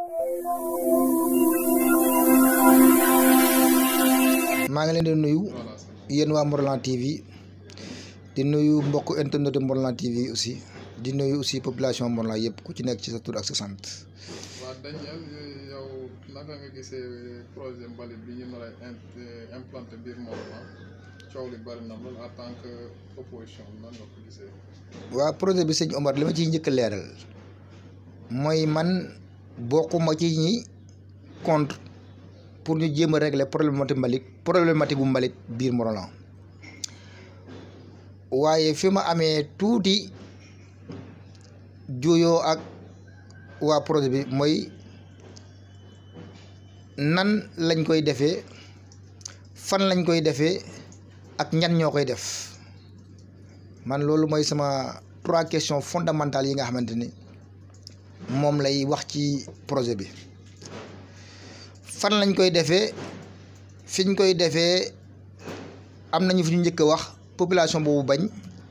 maa ngi leen di nuyu yéen waa Morolan TV di nuyu mbokk internet de Morolan TV aussi di nuyu aussi population Morolan yëpp ku ci nekk ci sa tur ak sa sant. waaw Daniel yow naka nga gisee projet mbalit bi ñu nar a implanté biir Morolan coow li bari na lool en tant que opposition nan nga ko gisee. waa projet bi sëñ Omar li ma ciy njëkk a leeral mooy man bokkuma ci ñi contre pour ñu jéem a régler problématique mbalit problématique bu mbalit biir Morolan waaye fi ma amee tuuti juyoo ak waa projet bi mooy nan lañ koy defee fan lañ koy defee ak ñan ñoo koy def man loolu mooy sama trois questions fondamentales yi nga xamante ni moom lay wax ci projet bi fan lañ koy defee fiñ koy defee am nañu fi ñu njëkk a wax population boobu bañ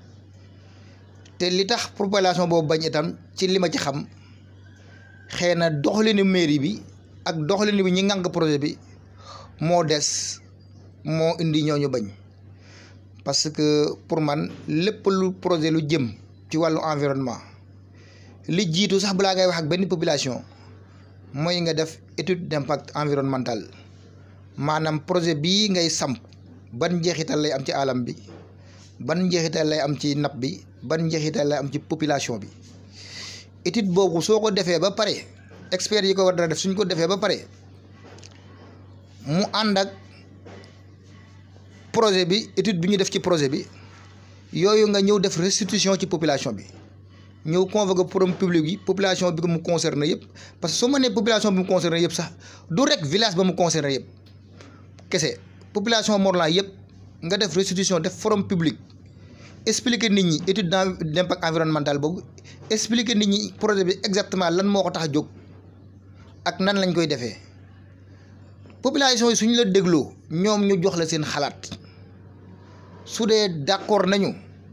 te li tax population boobu bañ itam ci li ma ci xam xëy na doxalinu mairie bi ak doxalinu bi ñi ngànk projet bi moo des moo indi ñooñu bañ parce que pour man lépp lu projet lu jëm ci wàllu environnement li jiitu sax balaa ngay wax ak benn population mooy nga def étude d'impact environnemental maanaam projet bii ngay samp ban njeexital lay am ci alam bi ban njeexital lay am ci napp bi ban njeexital lay am ci population bi étude boobu soo ko defee ba pare experts yi ko war dara def suñ ko defee ba pare mu ànd ak projet bi étude bi ñu def ci projet bi yooyu nga ñëw def restitution ci population bi ñëw convoqué forum public yi population bi ko mu concerné yëpp parce que soo ma nee population bi mu concerné yëpp sax du rek village ba mu concerné yëpp kese population Morolan yëpp nga def restitution def forum public expliquer nit ñi étude d'impact environnemental boobu expliquer nit ñi projet bi exactement lan moo ko tax a jóg ak nan lañ koy defee population yi suñu la dégloo ñoom ñu jox la seen xalaat su dee d'accord nañu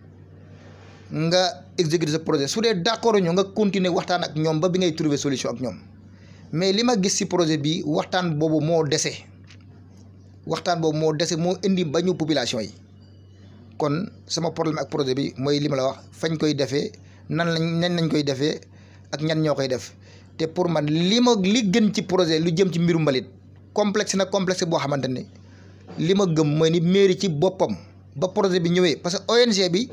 nga exécuter ce projet su dee d'accord ñu nga continuer waxtaan ak ñoom ba bi ngay trouver solution ak ñoom mais li ma gis ci projet bi waxtaan boobu moo dese waxtaan boobu moo dese moo indi bañu population yi kon sama problème ak projet bi mooy li ma la wax fañ koy defee nan lañ nan lañ koy defee ak ñan ñoo koy def te pour man li ma li gën ci projet lu jëm ci mbiru mbalit complexe na complexe boo xamante ne li ma gëm mooy ni mairie ci boppam ba projet bi ñëwee parce que ONG bi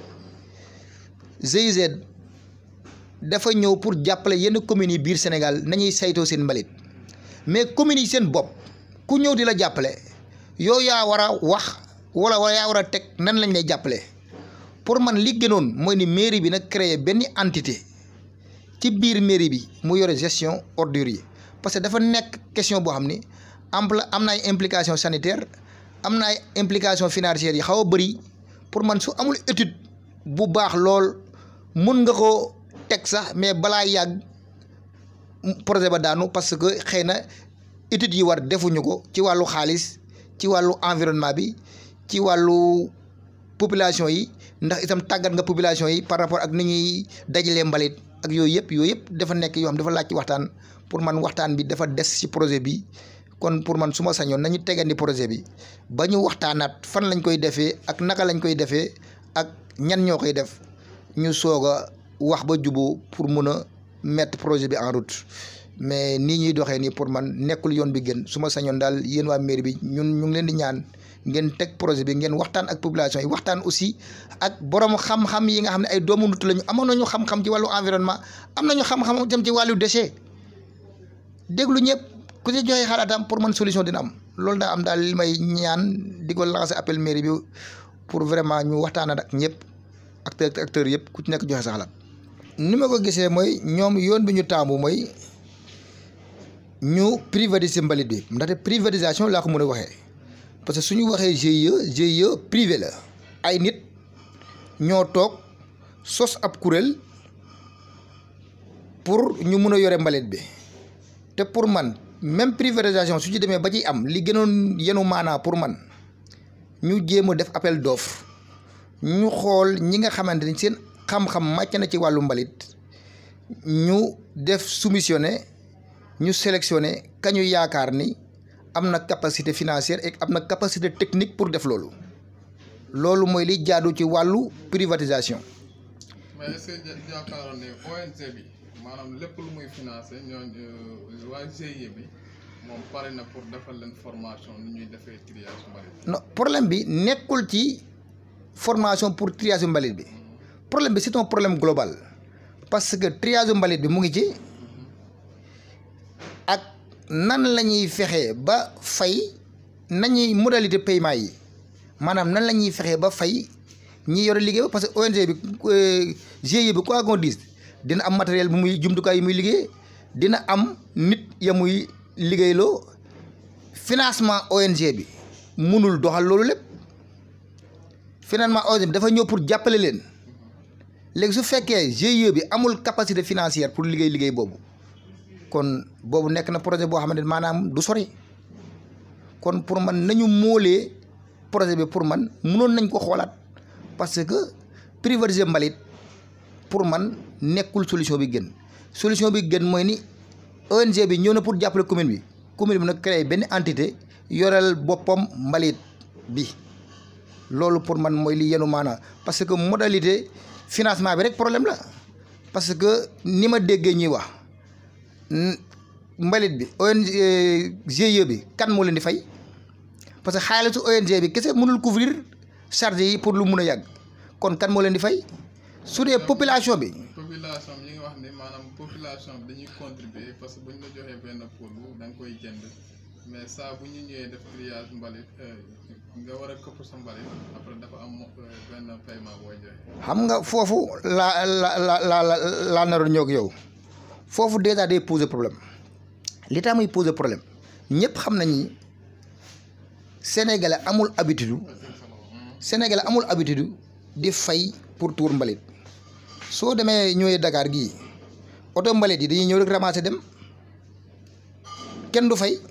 GIZ dafa ñëw pour jàppale yenn communes yi biir Sénégal nañuy saytoo seen mbalit mais communes yi seen bopp ku ñëw di la jàppale yow yaa war a wax wala wala yaa war a teg nan lañ lay jàppale pour man li gënoon mooy ni mairie bi nag créer benn entité ci biir mairie bi mu yore gestion ordures yi parce que dafa nekk question boo xam ni ampla am na ay implication sanitaire am na ay implication financière yi xaw a bëri pour man su amul étude bu baax lool mun nga ko teg sax mais balaa yàgg projet ba daanu parce que xëy na études yi war defuñu ko ci wàllu xaalis ci wàllu environnement bi ci wàllu population yi ndax itam tàggat nga population yi par rapport ak ni ñuy dajalee mbalit ak yooyu yëpp yooyu yëpp dafa nekk yoo xam dafa laaj ci waxtaan pour man waxtaan bi dafa des ci projet bi kon pour man su ma sañoon nañu tegandi projet bi ba ñu waxtaanaat fan lañ koy defee ak naka lañ koy defee ak ñan ñoo koy def ñu soog a wax ba juboo pour mun a mettre projet bi en route mais nii ñuy doxee nii pour man nekkul yoon bi gën su ma sañoon daal yéen waa mairie bi ñun ñu ngi leen di ñaan ngeen teg projet bi ngeen waxtaan ak population yi waxtaan aussi ak borom xam-xam yi nga xam ne ay doomu nut lañu amoon nañu xam-xam ci wàllu environnement am nañu xam-xam jëm ci wàllu déchet déglu ñëpp ku ci joxe xalaatam pour man solution dina am loolu daa am daal li may ñaan di ko lancer appel mairie bi pour vraiment ñu waxtaan ak ñëpp acteur acteurs yëpp ku ci nekk joxe sa xalaat. ni ma ko gisee mooy ñoom yoon bi ñu taamu mooy ñu privatiser mbalit bi ndaxte privatisation laa ko mën a waxee parce que suñu waxee GIE GIE privé la ay nit ñoo toog sos ab kuréel pour ñu mun a yore mbalit bi te pour man même privatisation su ci demee ba ci am li gënoon yenu maanaa pour man ñu jéem a def appel d'offre ñu xool ñi nga xamante ni seen xam-xam màcc na ci wàllu mbalit ñu def soumissionné ñu sélectionné kañu yaakaar ni am na capacité financière et am na capacité technique pour def loolu loolu mooy li jaadu ci wàllu privatisation mais est-ce que ja- jaakaaroon ne ONG bi maanaam lépp lu muy financé ñooñu waa GIE bi moom pare na pour defal leen formation ni ñuy defee triage mbalit. non problème bi nekkul ci formation pour triage mbalit bi problème bi c'est un problème global parce que triage mbalit bi mu ngi ci ak nan la ñuy fexee ba fay nañuy modalité paiement yi maanaam nan la ñuy fexee ba fay ñi yore liggéey ba parce que ONG bi euh, GIE bi quoi qu'on dise dina am matériel bu muy jumtukaay yi muy liggéey dina am nit ya muy liggéeyloo financement ONG bi munul doxal loolu lépp financement ONG bi dafa ñëw pour jàppale leen léegi su fekkee GIE bi amul capacité financière pour liggéey liggéey boobu kon boobu nekk na projet boo xamante ne maanaam du sori kon pour man nañu móolee projet bi pour man mënoon nañ ko xoolaat parce que privatiser mbalit pour man nekkul solution bi gën solution bi gën mooy ni ONG bi ñëw na pour jàppale commune bi commune bi nag créé benn entité yoreel boppam mbalit bi loolu pour man mooy li yenu maanaam parce que modalité financement bi rek problème la parce que ni ma déggee ñuy wax n- mbalit bi ONG GIE bi kan moo leen di fay parce que xaalisu ONG bi kese mënul couvrir charge yi pour lu mun a yàgg kon kan moo leen di fay su dee population bi population bi ñu ngi wax ni maanaam population bi dañuy contribuer parce que bu ñu la joxee benn poul da nga koy jënd mais saa bu ñu ñëwee def triage mbalit euh, nga war a këpp sa mbalit après dafa am euh, benn paiement booy joxe. xam nga foofu laa la la la la laa naroon ñëw ak yow foofu déjà day poser problème li tax muy poser problème ñëpp xam nañ ni sénégalais amul habitude sénégalais amul habitude di fay pour tour mbalit soo demee ñëwee Dakar gii oto mbalit yi dañuy ñëw rek ramasser dem kenn du fay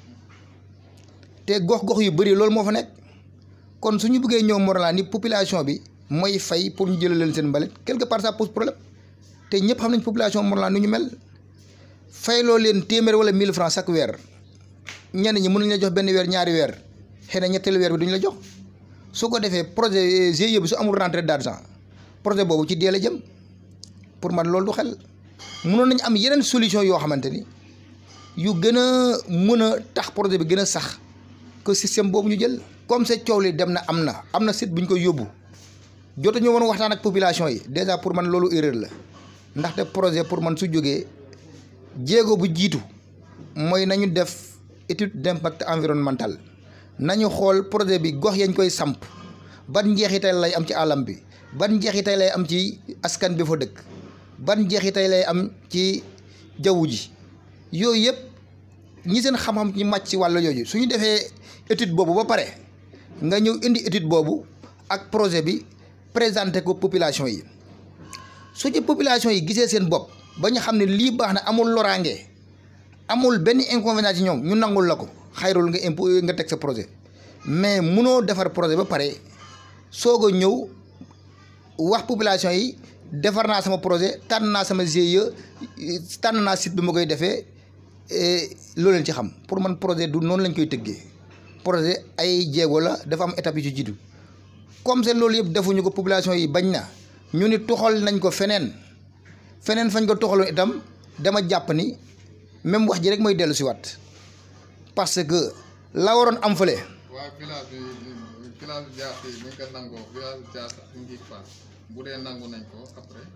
te gox-gox yu bëri loolu moo fa nekk kon su ñu bëggee ñëw Morolan ni population bi mooy fay pour ñu jëlee leen seen mbalit quelque part ça pose problème te ñëpp xam nañ population Morolan nu ñu mel fayloo leen téeméer wala 1000 francs chaque weer ñenn ñi mënuñ la jox benn weer ñaari weer xëy na ñetteelu weer bi duñ la jox su ko defee projet GIE bi su amul rentrée d'argent projet boobu ci dee la jëm pour man loolu du xel mënoon nañu am yeneen solution yoo xamante ni yu gën a mën a tax projet bi gën a sax que système boobu ñu jël comme c'est coow li dem na am na am na site bu ñu koy yóbbu jota ñu woon waxtaan ak population yi déjà pour man loolu erreur la ndaxte projet pour man su jógee jéego bu jiitu mooy nañu def étude d'impact environnemental nañu xool projet bi gox yañ koy samp ban njeexital lay am ci alam bi ban njeexital lay am ci askan bi fa dëkk ban njeexital lay am ci jaww ji yooyu yëpp ñi seen xam-xam ñu màcc ci wàllu yooyu su ñu defee étude boobu ba pare nga ñëw indi étude boobu ak projet bi présenté ko population yi su ci population yi gisee seen bopp ba ñu xam ne lii baax na amul loraange amul benn inconvénient ci ñoom ñu nangul la ko xayrul nga impo nga teg sa projet mais munoo defar projet ba pare soog a ñëw wax population yi defar naa sama projet tànn naa sama GIE tànn naa site bi ma koy defee loolu leen ci xam pour man projet du noonu lañ koy tëggee projet ay jéego la dafa am étape yu ci jiitu comme c'est loolu yëpp defuñu ko population yi bañ na ñu ni toxal nañ ko feneen feneen fañ ko toxaloon itam dama jàpp ni même wax ji rek mooy dellu si waat parce que la waroon am fële waa village bi village Diass yi bu ñu ko nangoo village Diass ak Ngig Fall bu dee nangu nañ ko après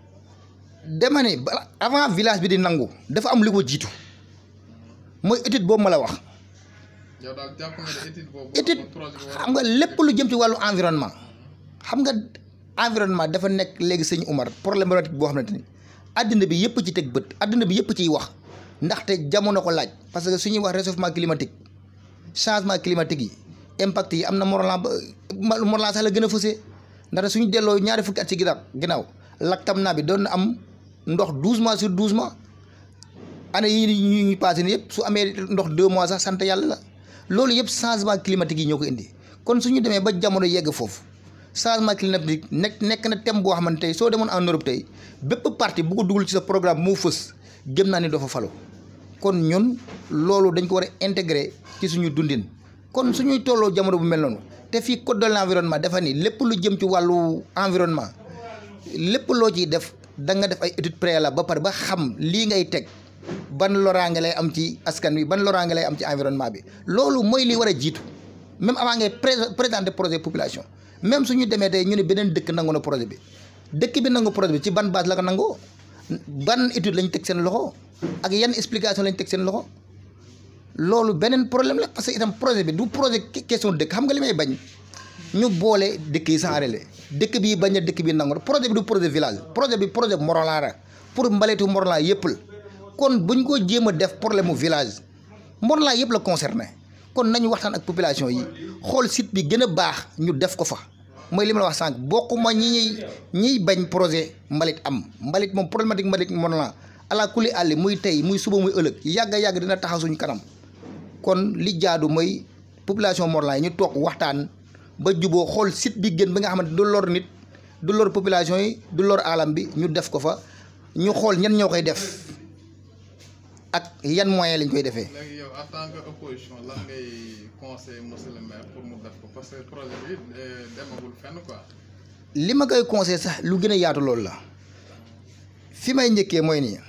dema ni bala avant village bi di nangu dafa am lu ko jiitu mooy étude boobu ma la wax yow daal jàpp nga ne étude boobu. étude projet bi war xam nga lépp lu jëm ci wàllu environnement xam nga environnement dafa nekk léegi sëñ Umar problématique boo xamante ni àddina bi yëpp ci teg bët àddina bi yëpp ciy wax ndaxte jamono ko laaj parce que su ñuy wax réchauffement climatique changement climatique yi impact yi am na Morolan ba Morolan sax la gën a fësee ndaxte suñu delloo ñaari fukki at ci ginnaaw ginnaaw laktam naa bi doon na am ndox douze mois sur douze mois année yi ñu ñu passé ni yëpp su amee ndox deux mois sax sant yàlla la loolu yëpp changement climatique yi ñoo ko indi kon suñu demee ba jamono yegg foofu changement climatique nekk nekk na thème boo xamante tey soo demoon en Europe tey bépp parti bu ko dugal ci sa programme moo fës gëm naa ni doo fa falo kon ñun loolu dañ ko war a intégrer ci suñu dundin kon suñuy tolloo jamono bu mel noonu te fii code de l'environnement dafa ni lépp lu jëm ci wàllu environnement lépp loo ciy def da nga def ay étude préalable ba pare ba xam lii ngay teg ban loraange lay am ci askan wi ban loraange lay am ci environnement bi loolu mooy li war a jiitu même avant ngay présenter projet population même suñu demee tey ñu ne beneen dëkk nangu na projet bi dëkk bi nangu projet bi ci ban base la ko nangoo ban étude lañ teg seen loxo ak yan explication lañ teg seen loxo loolu beneen problème la parce que itam projet bi du projet question dëkk xam nga li may bañ ñu boole dëkk yi sans relais dëkk bi bañ a dëkk bi nangu projet bi du projet village projet bi projet Morolan la pour mbaletu Morolan yëpp la kon buñ ko jéem a def problème mu village Morolan yëpp la concerné kon nañu waxtaan ak population yi xool site bi gën a baax ñu def ko fa mooy li ma la wax sànq bokkuma ñi ñuy ñiy bañ projet mbalit am mbalit moom problématique mbalit Morolan ala kulli àlli muy tey muy suba muy ëllëg yàgg a yàgg dina taxaw suñu kanam kon li jaadu mooy population Morolan yi ñu toog waxtaan ba juboo xool site bi gën bi nga xamante du lor nit du lor population yi du lor alam bi ñu def ko fa ñu xool ñan ñoo koy def ak yan moyen lañ koy defee. léegi yow en tant que opposition lan ngay conseiller monsieur le maire pour mu def ko parce que projet bi demagul fenn quoi. li ma koy conseillé sax lu gën a yaatu loolu la fi may njëkkee mooy nii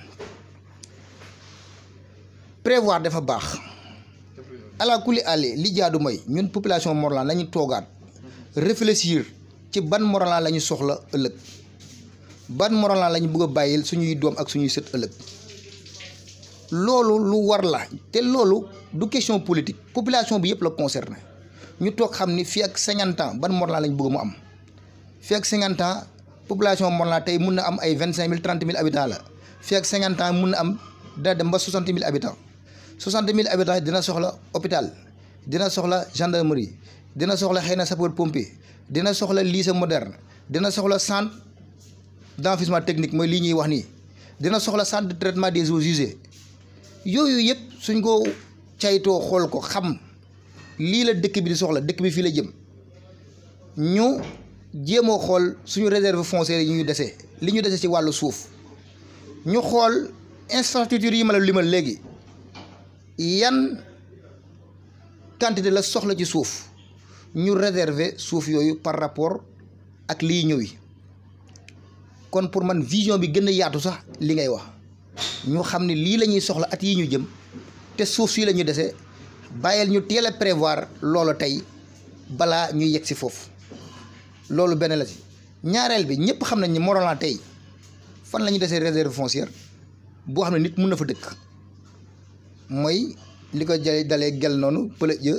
prévoir dafa baax ala kulli àlli li jaadu mooy ñun population Morolan nañu toogaat réfléchir ci ban Morolan la ñu soxla ëllëg ban Morolan la ñu bëgg a bàyyil suñuy doom ak suñuy sët ëllëg loolu lu war la te loolu du question politique population bi yëpp la concerné ñu toog xam ni fii ak cinquante ans ban Morolan la ñu bëgg mu am fii ak cinquante ans population Morolan tey mun na am ay vingt cinq mille trente mille habitants la fii ak cinquante ans mun na am dina dem ba soixante mille habitants soixante mille habitants dina soxla hôpital dina soxla gendarmerie dina soxla xëy na sapeur pompier dina soxla lycée moderne dina soxla centre d'enfouissement technique mooy lii ñuy wax nii dina soxla centre de traitement des eaux usées yooyu yëpp suñ ko caytoo xool ko xam lii la dëkk bi di soxla dëkk bi fii la jëm ñu jéemoo xool suñu réserve foncière yi ñu dese li ñu dese ci wàllu suuf ñu xool infrastructure yi ma la limal léegi yan quantité la soxla ci suuf ñu réserver suuf yooyu par rapport ak liy ñëw yi kon pour man vision bi gën a yaatu sax li ngay wax ñu xam ne lii la ñuy soxla at yi ñu jëm te suuf si la ñu dese bàyyil ñu teel a prévoir loolu tey balaa ñuy yegg si foofu loolu benn la ci ñaareel bi ñëpp xam nañ ni Morolan tey fan la ñu desee réserve foncière boo xam ne nit mun na fa dëkk mooy li ko jëlee dalee gel noonu pële jë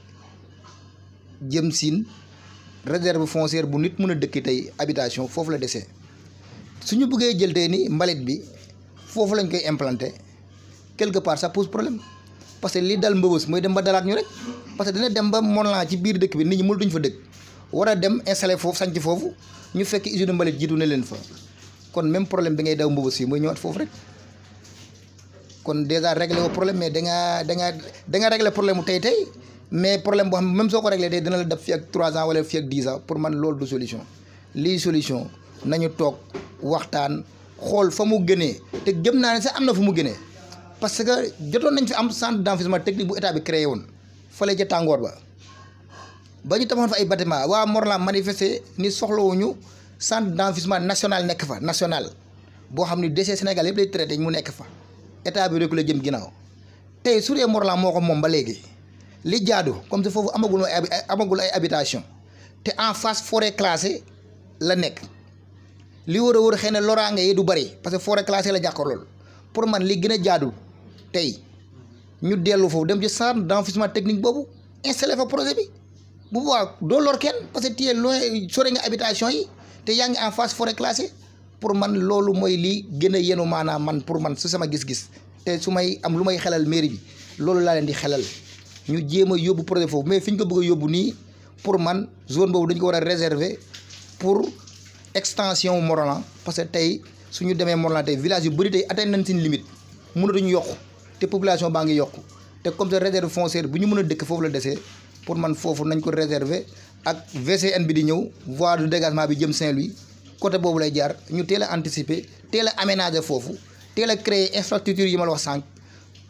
jëm siin réserve foncière bu nit mun a dëkk tey habitation foofu la desee suñu bëggee jël tey ni mbalit bi foofu lañ koy implanté quelque part ça pose problème parce que li dal mbëbës mooy dem ba dalaat ñu rek parce que dina dem ba Morolan ci biir dëkk bi nit ñi mënul duñ fa dëkk war a dem installé foofu sanc foofu ñu fekk usine mbalit jiitu ne leen fa kon même problème bi ngay daw mbëbës fii mooy ñëwaat foofu rek kon déjà réglé woo problème mais da ngaa da ngaa da nga réglé problème mu tey tey mais problème boo xam ne même soo ko réglé tey dina la def fii ak 3 ans wala fii ak 10 ans pour man loolu du solution lii solution nañu toog waxtaan xool fa mu gënee te gëm naa ne sax am na fu mu gënee parce que jotoon nañ fi am centre d'enfouissement technique bu état bi créé woon fële ca tàngoor ba ba ñu tabaxoon fa ay bâtiment waa Morolan manifesté ni soxlawuñu centre d'enfouissement national nekk fa national boo xam ni déchets Sénégal yëpp lay traité mu nekk fa état bi rek la jëm ginnaaw tey su dee Morolan moo ko moom ba léegi li jaadu comme si foofu amagul ay amagul ay habitation te en face forêt classée la nekk li war a wër xëy na loraange yi du bari parce que forêt classée la jàkkaar lool pour man li gën a jaadu tey ñu dellu foofu dem ci centre d'enfouissement technique boobu installé fa projet bi bu boobaa doo lor kenn parce que tu es loin sore nga habitation yi te yaa ngi en face forêt classée pour man loolu mooy lii gën a yenu maanaam man pour man su sama gis-gis te su may am lu may xelal mairie bi loolu laa leen di xelal ñu jéem a yóbbu projet foofu mais fi ñu ko bëgg a yóbbu nii pour man zone boobu dañu ko war a réserver pour extension Morolan parce que tey suñu demee Morolan tey village yu bëri tey atteindre nañ seen limite mënatuñu yokku te population baa ngi yokku te comme ça réserve foncière bu ñu mën a dëkk foofu la desee pour man foofu nañ ko réserver ak VCN bi di ñëw voie de dégagement bi jëm Saint-Louis côté boobu lay jaar ñu teel a anticiper teel a aménager foofu teel a créer infrastructure yi ma la wax sànq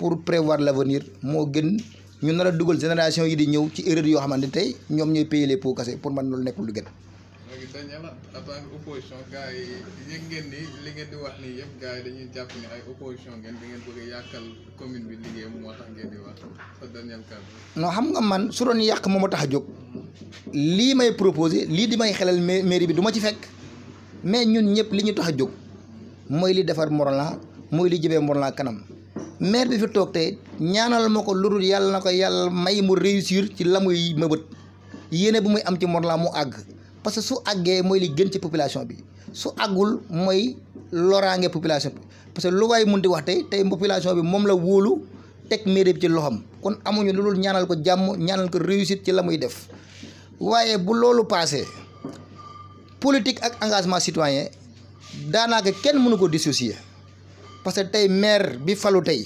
pour prévoir l'avenir moo gën ñu nar a dugal génération yi di ñëw ci erreur yoo xamante tey ñoom ñooy payer les pots cassés pour man loolu nekkul lu gën. léegi dañu la en tant que opposition gars yi yëg ngeen ni li ngeen di wax nii yëpp gars yi dañuy jàpp ni ay opposition ngeen da ngeen bëgg a yàqal commune bi liggéeyam moo tax ngeen di wax sa dernier cadre. non xam nga man su doon yàq moo ma tax a jóg lii may proposé lii di may xelal mairie bi du ma ci fekk mais ñun ñëpp li ñu tax a jóg mooy li defar Morolan mooy li jëmee Morolan kanam maire bi fi toog tey ñaanal ma ko lu dul yàlla na ko yàlla may mu réussir ci la muy mëbët yéene bu muy am ci Morolan mu àgg parce que su àggee mooy li gën ci population bi su àggul mooy loraange population bi parce que lu waay mun di wax tey tey population bi moom la wóolu teg mairie bi ci loxam kon amuñu lu dul ñaanal ko jàmm ñaanal ko réussite ci la muy def waaye bu loolu passé politique ak engagement citoyen daanaka kenn mënu ko dissocier parce que tey maire bi falu tey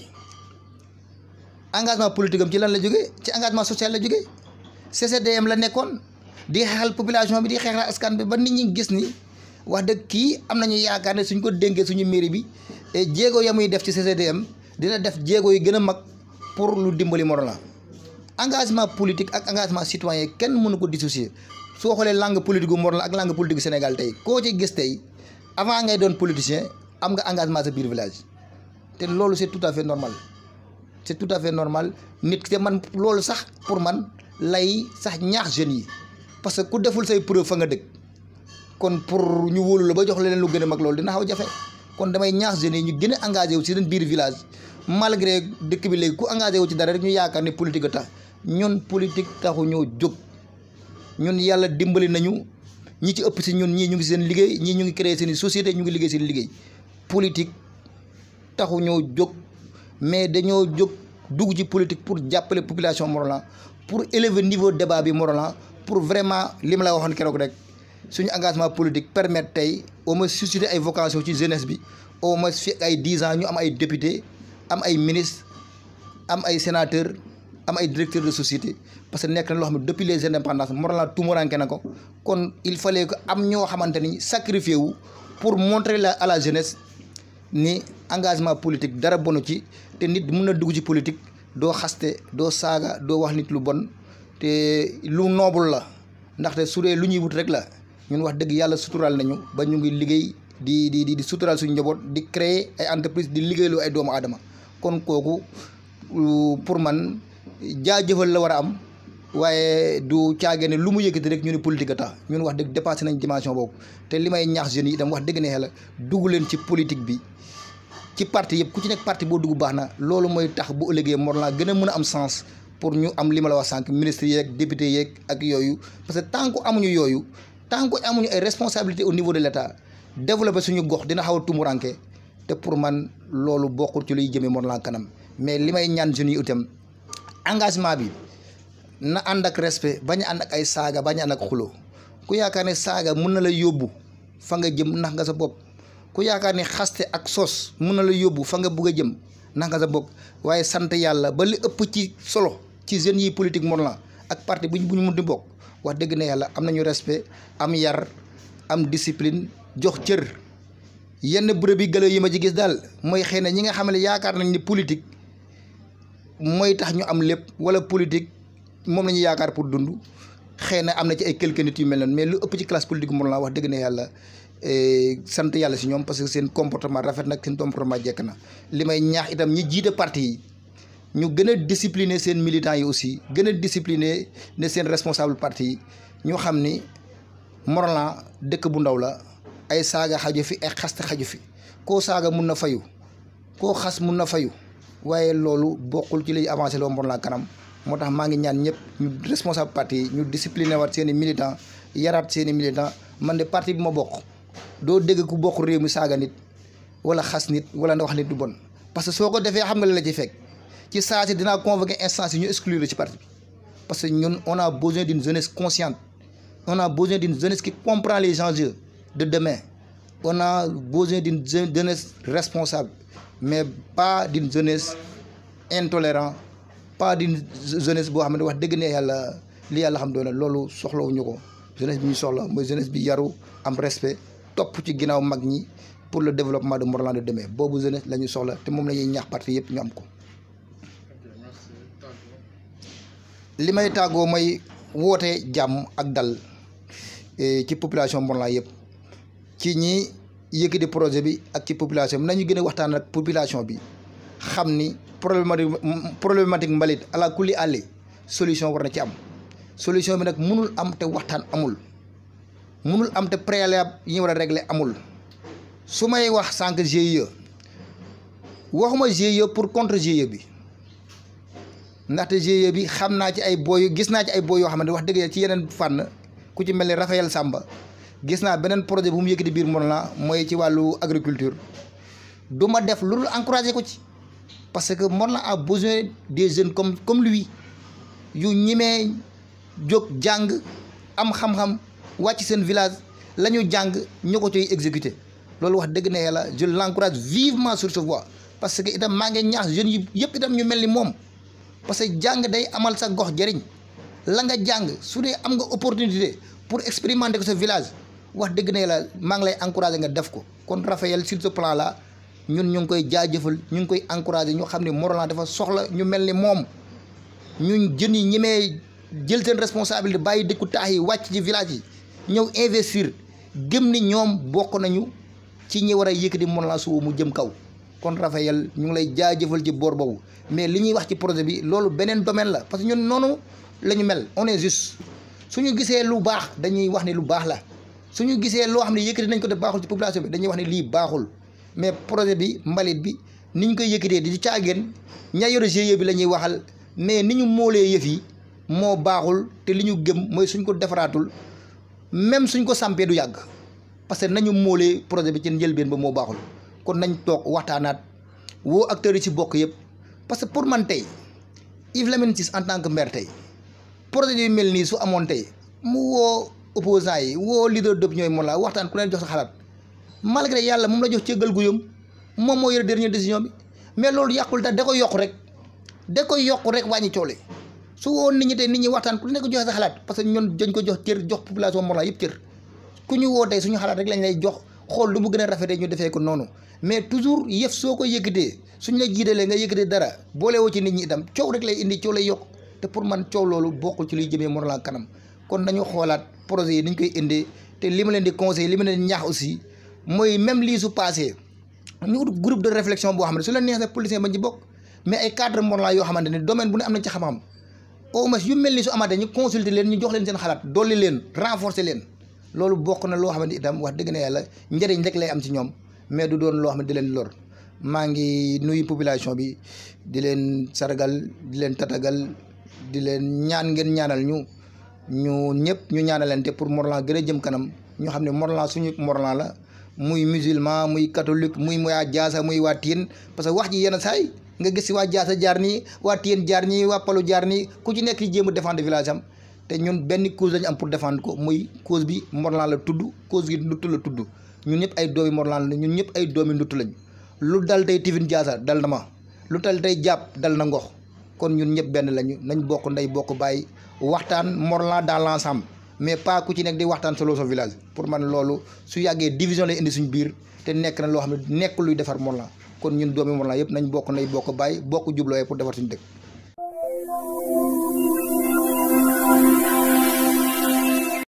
engagement politique am ci lan la jógee ci engagement social la jógee CCDM la nekkoon di xeexal population bi di xeexal askan bi ba nit ñi gis ni wax dëgg kii am nañu yaakaar ne suñ ko dénkee suñu mairie bi jéego ya muy def ci CCDM dina def jéego yi gën a mag pour lu dimbali Morolan engagement politique ak engagement citoyen kenn mënu ko dissocier soo xoolee langue politique gu Morolan ak langue politique gu Sénégal tey koo ci gis tey avant ngay doon politicien am nga engagement sa biir village te loolu c'est tout à fait normal c'est tout à fait normal nit te man loolu sax pour man lay sax ñaax jeunes yi parce que ku deful say preuve fa nga dëkk kon pour ñu wóolu la ba jox leen lu gën a mag loolu dina xaw jafe kon damay ñaax jeunes yi ñu gën a engagé wu ci seen biir village malgré dëkk bi léegi ku engagé wu ci dara rek ñu yaakaar ne politique a tax ñun politique taxu ñoo jóg ñun yàlla dimbali nañu ñi ci ëpp si ñun ñii ñu ngi seen liggéey ñii ñu ngi créé seen i société ñu ngi liggéey seen liggéey politique taxu ñoo jóg mais dañoo jóg dugg ci politique pour jàppale population Morolan pour élever niveau débat bi Morolan pour vraiment li ma la waxoon keroog rek suñu engagement politique permettre tey au moins susciter ay vocation ci jeunesse bi au moins fi ay dix ans ñu am ay député am ay ministre am ay sénateur am ay directeur de société parce que nekk na loo xam ne depuis les indépendances Morolan tumuranke na ko kon il fallait que am ñoo xamante ni sacrifié wu pour montrer la à la jeunesse ni engagement politique dara bonu ci te nit mun na dugg ci politique doo xaste doo saaga doo wax nit lu bon te lu noble la ndaxte su dee lu ñuy wut rek la ñun wax dëgg yàlla suturaal nañu ba ñu ngi liggéey di di di suturaal suñu njaboot di créer ay entreprise di liggéeyloo ay doomu aadama kon kooku pour man jaajëfal la war a am waaye du caagee ne lu mu yëkkati rek ñu ne politique a tax ñun wax dëgg dépassé nañ dimension boobu te li may ñaax jeunes yi itam wax dëgg ne xel dugg leen ci politique bi ci parti yëpp ku ci nekk parti boo dugg baax na loolu mooy tax bu ëllëgee Morolan gën a mën a am sens pour ñu am li ma la wax sànq ministre yeeg député yeeg ak yooyu parce que tant que amuñu yooyu tant que amuñu ay responsabilité au niveau de l'État développer suñu gox dina xaw a tumuranke te pour man loolu bokkul ci luy jëmee Morolan kanam mais li may ñaan jeunes yi itam engagement bi na ànd ak respect bañ a ànd ak ay saaga bañ a ànd ak xulo ku yaakaar ne saaga mun na la yóbbu fa nga jëm nax nga sa bopp ku yaakaar ne xaste ak sos mun na la yóbbu fa nga bugg a jëm nax nga sa bopp waaye sant yàlla ba li ëpp ci solo ci jeunes yi politique Morolan ak parti buñ bu ñu mun di bokk wax dëgg ne yàlla am nañu respect am yar am discipline jox cër yenn bërëb yi gëlëw yi ma ci gis daal mooy xëy na ñi nga xam ne yaakaar nañ ni politique mooy tax ñu am lépp wala politique moom la ñu yaakaar pour dund xëy na am na ci ay quelques nit yu mel noonu mais lu ëpp ci classe politique Morolan wax dëgg ne yàlla sant yàlla si ñoom parce que seen comportement rafet nag seen comportement jekk na li may ñaax itam ñi jiite parti yi ñu gën a discipliner seen militants yi aussi gën a discipliner ne seen responsable parti yi ñu xam ni Morolan dëkk bu ndaw la ay saaga xaju fi ay xaste xaju fi koo saaga mun na fayu koo xas mun na fayu waaye loolu bokkul ci liy avancé loo Morolan kanam moo tax maa ngi ñaan ñëpp ñu responsable parti yi ñu discipliné waat seen i militant yaraat seen i militant man de parti bi ma bokk doo dégg ku bokk réew mi saaga nit wala xas nit wala nga wax nit du bon parce que soo ko defee xam nga la la ci fekk ci saa si dinaa convoquer instance yi ñu exclure ci parti bi parce que ñun on a besoin d'une jeunesse consciente on a besoin d'une jeunesse qui comprend les enjeux de demain on a besoin d'une jeunesse responsable mais pas d'une jeunesse intolérante pas d'une jeunesse boo xam ne wax dëgg ne yàlla li yàlla xam doon loolu soxlawuñu ko jeunesse bi ñu soxla mooy jeunesse bi yaru am respect topp ci ginnaaw mag ñi pour le développement de Morolan de demain boobu jeunesse la ñu soxla te moom la ñuy ñaax parti yëpp ñu am ko. tàggoo li may tàggoo mooy woote jàmm ak dal eh, ci population Morlan yëpp ci ñi yëkkati projet bi ak ci population bi nañu gën a waxtaan ak population bi xam ni problématique problématique mbalit ala kulli àlli solution war na ci am solution bi nag munul am te waxtaan amul munul am te préalable yi ñu war a régler amul su may wax sànq GIE waxuma GIE pour contre GIE bi ndaxte GIE bi xam naa ci ay booy gis naa ci ay booy yoo xamante wax dëgg yàlla ci yeneen fànn ku ci mel ni Raphaël Samba gis naa beneen projet bu mu yëkkati biir Morlan mooy ci wàllu agriculture du ma def lu dul encouragé ko ci parce que Morlan a besoin des jeunes comme comme lui yu ñimee jóg jàng am xam-xam wàcc seen village la ñu jàng ñu ko ciy exécuter loolu wax dëgg ne yàlla je l'encourage vivement sur ce voie parce que itam maa ngi ñaax jeunes yi yëpp itam ñu mel ni moom parce que jàng day amal sa gox jëriñ la nga jàng su dee am nga opportunité pour expérimenter ko sa village wax dëgg ne la maa ngi lay encourager nga def ko kon Raphaël sur ce plan là ñun ñu ngi koy jaajëfal ñu ngi koy encourager ñu xam ne Morlan dafa soxla ñu mel ni moom ñun jeunes yi ñemee jël seen responsabilité bàyyi dëkku taax yi wàcc ci village yi ñëw investir gëm ni ñoom bokk nañu ci ñi war a yëkkati Morlan suba mu jëm kaw kon Raphaël ñu ngi lay jaajëfal ci boor boobu mais li ñuy wax ci projet bi loolu beneen domaine la parce que ñun noonu la ñu mel on est juste suñu gisee lu baax dañuy wax ne lu baax la suñu gisee loo xam ne yëkkati nañ ko te baaxul ci population bi dañuy wax ne lii baaxul mais projet bi mbalit bi ni ñu koy yëkkatee di caageen ña yore GIE bi la ñuy waxal mais ni ñu moolee yëf yi moo baaxul te li ñu gëm mooy suñ ko defaraatul même suñ ko sampee du yàgg parce que nañu moolee projet bi ci njëlbeen ba moo baaxul kon nañ toog waxtaanaat woo acteurs yi ci bokk yëpp parce que pour man tey Yves Lamine Ciss en tant que maire tey projet yu mel nii su amoon tey mu woo opposants yi woo leader d'opinion yi moom la waxtaan ku leen jox sa xalaat malgré yàlla moom la jox cëggal guyam moom moo yore dernière décision bi mais loolu yàqul da da koy yokk rek da koy yokk rek wàññi coole su woon nit ñi tey nit ñi waxtaan ku nekk joxe sa xalaat parce que ñun dañ ko jox cër jox population Morlan yëpp cër ku ñu woo tey suñu xalaat rek lañ lay jox xool lu mu gën a rafetee ñu defee ko noonu mais toujours yëf soo ko yëkkatee suñ la jiitalee nga yëkkatee dara boole woo ci nit ñi itam coow rek lay indi coow lay yokk te pour man coow loolu bokkul ci luy jëmee Morlan kanam kon nañu xoolaat projet yi ni ñu koy indee te li ma leen di conseil li ma leen di ñaax aussi mooy même lii su passé ñu ut groupe de réflexion boo xam ne su leen neexee politicien bañ ci bokk mais ay cadre Morlan yoo xamante ne domaine bu ne am nañ ci xam-xam au moins yu mel ni su amaatee ñu consulter leen ñu jox leen seen xalaat dolli leen renforcer leen loolu bokk na loo xamante itam wax dëgg na yàlla njëriñ rek lay am ci ñoom mais du doon loo xam ne di leen lor maa ngi nuyu population bi di leen sargal di leen tatagal di leen ñaan ngeen ñaanal ñu ñu ñëpp ñu ñaanalante pour Morlan gën a jëm kanam ñu xam ne Morlan suñu Morlan la muy musulman muy catholique muy waa Jaasa muy waa Tien parce que wax ji yenn saay nga gis si waa Jaasa jaar nii waa Tien jaar nii waa Palu jaar nii ku ci nekk jéem a défendre village am te ñun benn cause lañu am pour défendre ko muy cause bi Morlan la tudd cause gi nduttu la tudd ñun ñëpp ay doomi Morlan la ñun ñëpp ay doomi nduttu lañ lu dal tey Tivin Jaasa dal na ma lu dal tey jàpp dal na ngox kon ñun ñëpp benn lañu nañ bokk ndey bokk bàyyi waxtaan Morlan dans l'ensemble mais pas ku ci nekk di waxtaan solo sa village pour man loolu su yàggee division lay indi suñu biir te nekk na loo xam ne nekk luy defar Morlan kon ñun doomi Morlan yëpp nañ bokk ndey bokk bàyyi bokk jublooyee pour defar suñu dëkk